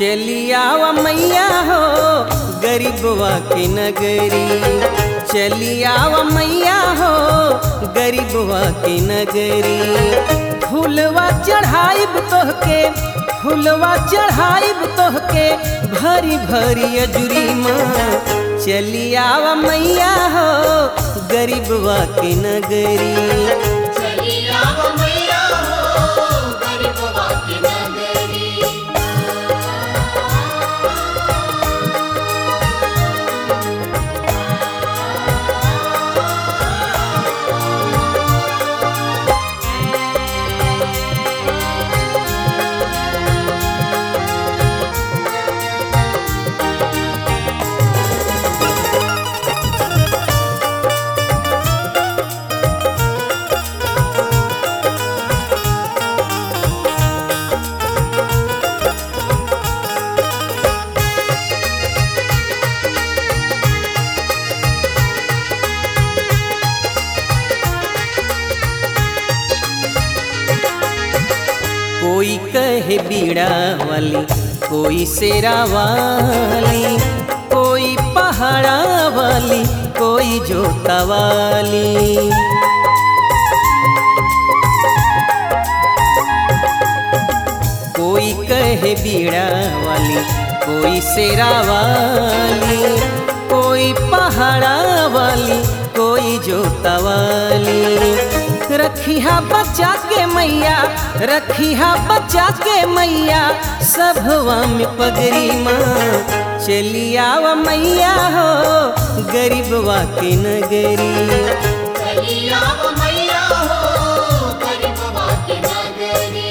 चलियावा मैया हो गरीबवा के नगरी चलियावा मैया हो गरीबवा के नगरी फूलवा चढ़ाइब तोहके फूलवा चढ़ाइब तोहके भरी भरी अजुरी माँ चलियावा मैया हो गरीबवा के नगरी चलिया वो मैया हो गरीबवा की नगरी कोई कहे बीड़ा वाली कोई शेरा वाली कोई पहाड़ा वाली कोई जोता वाली कोई कहे बीड़ा वाली कोई शेरा वाली कोई पहाड़ा वाली कोई जोता वाली रखिया बच्चा के मैया रखिया बच्चा के मैया सभवा में पगरी माँ चलियावा मैया हो गरीबवा के नगरी चलिया वो मैया हो गरीबवा की नगरी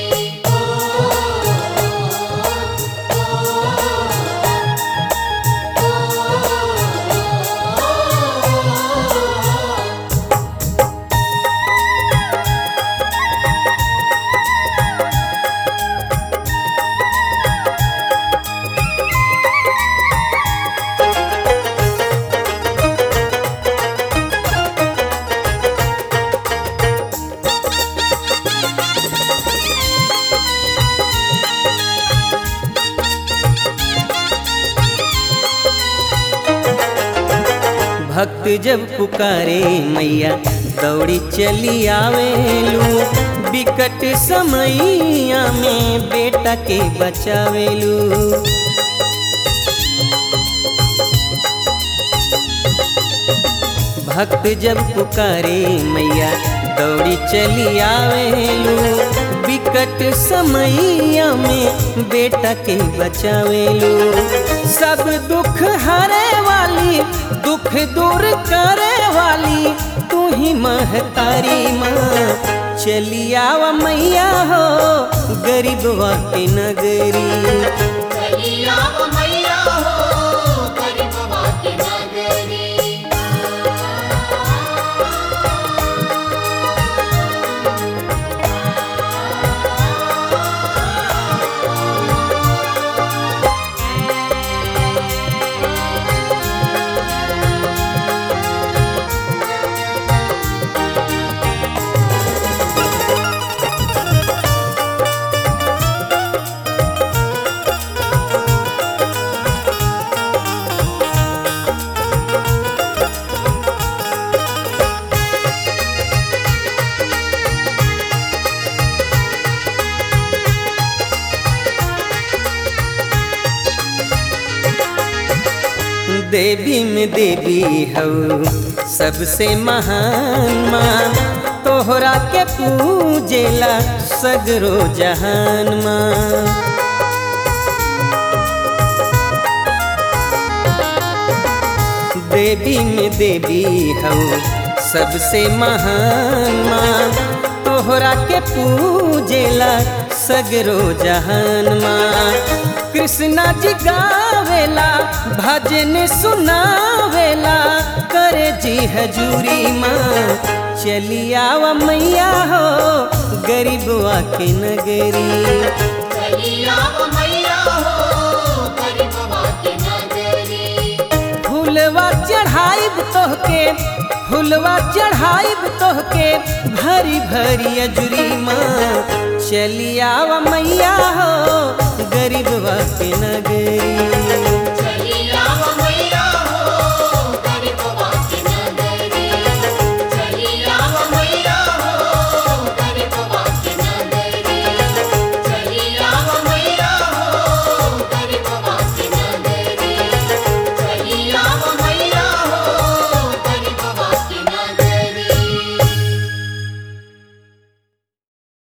भक्त जब पुकारे मैया दौड़ी चली आवेलू बिकट समैया में बेटा के बचावेलू भक्त जब पुकारे मैया दौड़ी चली आवेलू बिकट समैया में बेटा के बचावेलू सब दुख हरे वाली दुख दूर करे वाली तू ही महतारी माँ चलियावा मैया हो गरीबवा के नगरी चलिया वो मैया हो गरीबवा की नगरी देवी में देवी हऊ सबसे महान माँ तोहरा के पूजेला सगरो जहान माँ देवी में देवी हऊ सबसे महान माँ तोहरा के पूजेला सगरो जहान माँ कृष्णा जी गावेला भजन सुनावेला करे जी हजूरी माँ चलियावा मैया हो गरीबवा के नगरी चलिया वो मैया हो गरीबवा की नगरी फूलवा चढ़ाइब तोहके फूलवा चढ़ाइब तोहके भरी भरी अजुरी माँ चलियावा मैया हो गरीबवा के नगरी